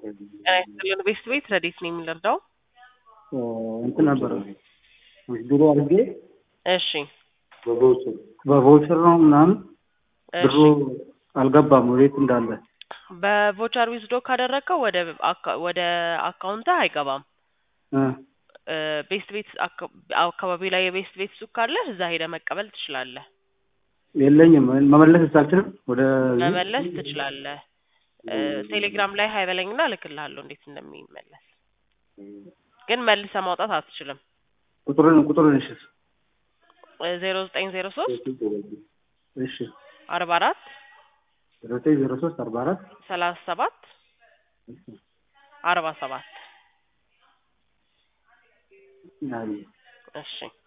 ጤና ይስጥልን ቤስት ቤት ረዴት ነው የሚለርዳው እንትን ነበረ ድሮ አድርጌ እሺ በቮቸር ነው ምናምን እሺ ብሩ አልገባም ወዴት እንዳለ በቮቸር ዊዝዶ ካደረግከው ወደ አካ- ወደ አካውንትህ አይገባም እ እ ቤስት ቤት አካ- አካባቢ ላይ የቤስት ቤት ሱቅ ካለ እዛ ሄደህ መቀበል ትችላለህ የለኝም መመለስ አልችልም ወደ መመለስ ትችላለህ እ ቴሌግራም ላይ ሀይበለኝና እልክልሃለሁ እንዴት እንደሚመለስ ግን መልሰህ ማውጣት አትችልም ቁጥሩን ቁጥሩን እሺ ዜሮ ዘጠኝ ዜሮ ሶስት እሺ አርባ አራት ዘጠኝ ዜሮ ሶስት አርባ አራት ሰላሳ ሰባት አርባ ሰባት አይ እሺ